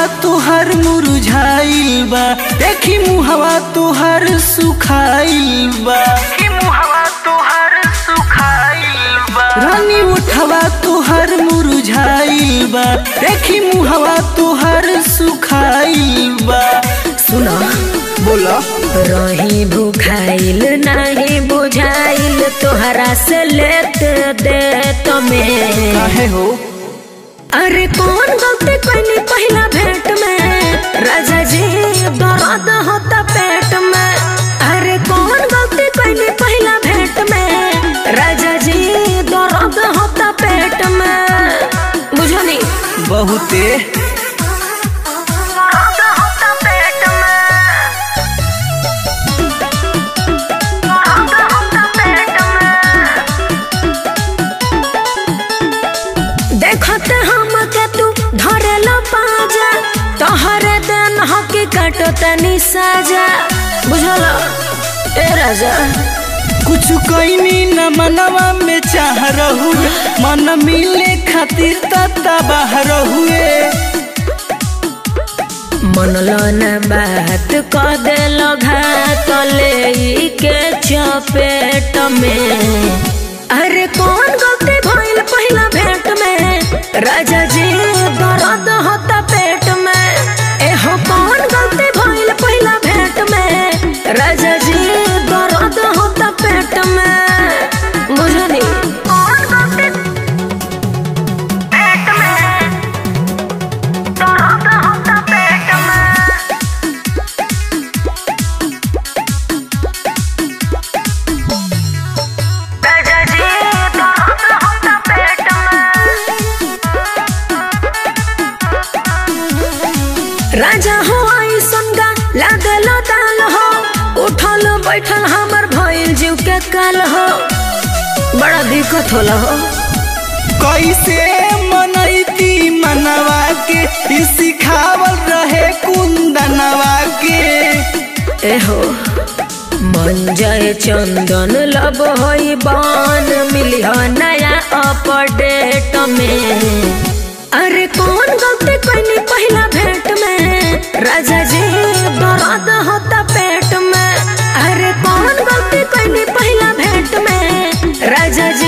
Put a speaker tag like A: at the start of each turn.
A: तोहर मुरझाइल बा देखी मुहवा तोहर सुखाइल बा रानी उठवा तोहर मुरझाइल बा देखी मुहवा तोहर सुखाइल बा
B: सुनो
A: बोला
B: रही भूखाइल नहीं बुझाइल तोहरा से लेत दे तुम्हें
A: काहे हो
B: अरे कौन गलती कैनी पहला भेंट में राजा जी दर्द होता पेट में अरे कौन गलती कैनी पहला भेंट में राजा जी दर्द होता पेट में बुझो नहीं
A: बहुते
B: दर्द होता पेट में दर्द होता पेट में देखत हम के तू धरेला पाजा तोहरे देन हकी काटो तनी साजा बुझला ए राजा
A: कुछ कैनी न मनवा में चाह रहू मन मिले खातिर तता बाहर हुए
B: मनलो न बात क देलो घात ले के चपेट में अरे कौन गलती भइल पहिला भेंट में राजा जी दर्द होता पेट में एहो कौन गलती भइल पहिला भेंट में राजा जी दर्द होता पेट में बुझनी कौन गलती पेट में दर्द होता पेट में राजा जी दर्द होता पेट में राजा हो आई संगा लागल दाल हो उठल बैठल हमर भइल जीव के काल हो बड़ा दिक्कत होला हो
A: कैसे मनैती मनवा के ई सिखावल रहे कुंदनवा के
B: एहो मन जय चंदन लब होई बान मिली हो नया अपडेट में अरे कौन गलती कैनी पहला भेंट में राजा जी दर्द होता पेट में अरे कौन गलती कैनी पहला भेंट में राजा जी